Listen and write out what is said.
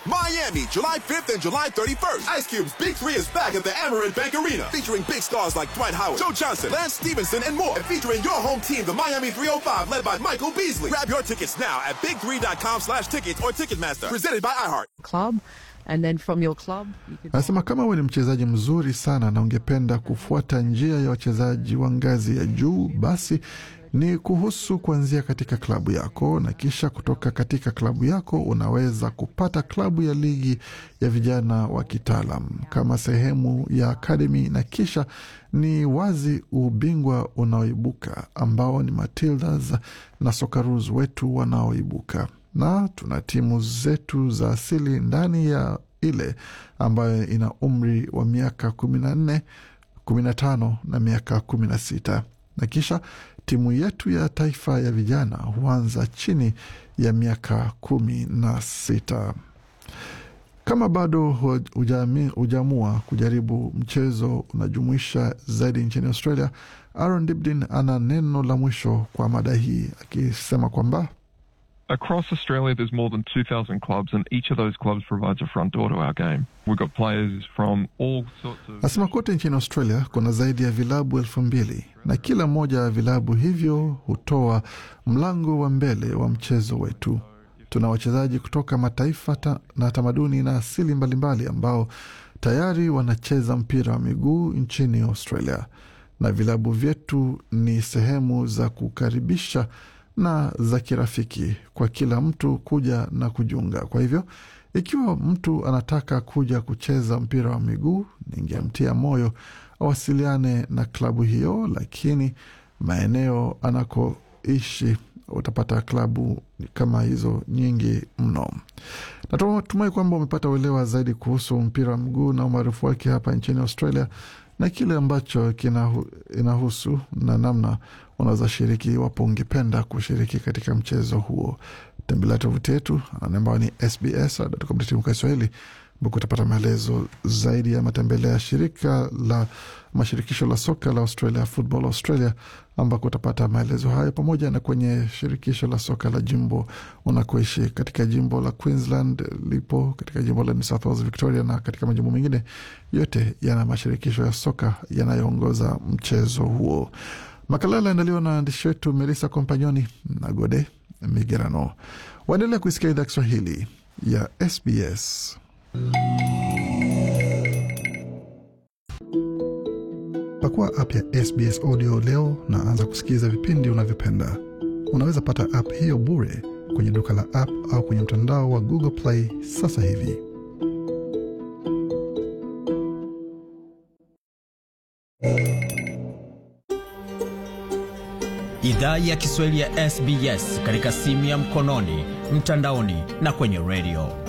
Miami, July 5th and July 31st. Ice Cube's Big Three is back at the Amarant Bank Arena, featuring big stars like Dwight Howard, Joe Johnson, Lance Stevenson, and more. And featuring your home team, the Miami 305, led by Michael Beasley. Grab your tickets now at big3.com slash tickets or Ticketmaster. Presented by iHeart. club and then from your club you could Anasema kama wewe ni mchezaji mzuri sana na ungependa kufuata njia ya wachezaji wa ngazi ya juu, basi ni kuhusu kuanzia katika klabu yako, na kisha kutoka katika klabu yako unaweza kupata klabu ya ligi ya vijana wa kitaalam kama sehemu ya akademi, na kisha ni wazi ubingwa unaoibuka ambao ni Matildas na Socceroos wetu wanaoibuka na tuna timu zetu za asili ndani ya ile ambayo ina umri wa miaka kumi na nne kumi na tano na miaka kumi na sita na kisha timu yetu ya taifa ya vijana huanza chini ya miaka kumi na sita kama bado hujami- hujaamua kujaribu mchezo unajumuisha zaidi nchini Australia, Aaron Dibdin ana neno la mwisho kwa mada hii akisema kwamba Across Australia, there's more than 2,000 clubs, and each of those clubs provides a front door to our game. We've got players from all sorts of. Nasema kote nchini Australia kuna zaidi ya vilabu elfu mbili na kila moja ya vilabu hivyo hutoa mlango wa mbele wa mchezo wetu. Tuna wachezaji kutoka mataifa ta, na tamaduni na asili mbalimbali ambao tayari wanacheza mpira wa miguu nchini Australia, na vilabu vyetu ni sehemu za kukaribisha na za kirafiki kwa kila mtu kuja na kujiunga. Kwa hivyo ikiwa mtu anataka kuja kucheza mpira wa miguu, ningemtia moyo awasiliane na klabu hiyo, lakini maeneo anakoishi utapata klabu kama hizo nyingi mno. Natumai kwamba umepata uelewa zaidi kuhusu mpira wa mguu na umaarufu wake hapa nchini Australia na kile ambacho kinahu, inahusu na namna unaweza shiriki iwapo ungependa kushiriki katika mchezo huo. Tembelea tovuti yetu ambayo ni sbs.com.au Kiswahili ambako utapata maelezo zaidi ya matembele ya shirika la mashirikisho la soka la Australia, Football Australia, ambako utapata maelezo hayo pamoja na kwenye shirikisho la soka la jimbo unakoishi katika jimbo la Queensland lipo katika jimbo la New South Wales, Victoria na katika majimbo mengine yote yana mashirikisho ya soka yanayoongoza mchezo huo. Makala yaliandaliwa na waandishi wetu Melissa Kompanyoni na Gode Migerano. Waendelea kuisikia idhaa Kiswahili ya SBS. Pakua app ya SBS Audio leo na anza kusikiliza vipindi unavyopenda. Unaweza pata app hiyo bure kwenye duka la app au kwenye mtandao wa Google Play sasa hivi. Idhaa ya Kiswahili ya SBS katika simu ya mkononi, mtandaoni na kwenye redio.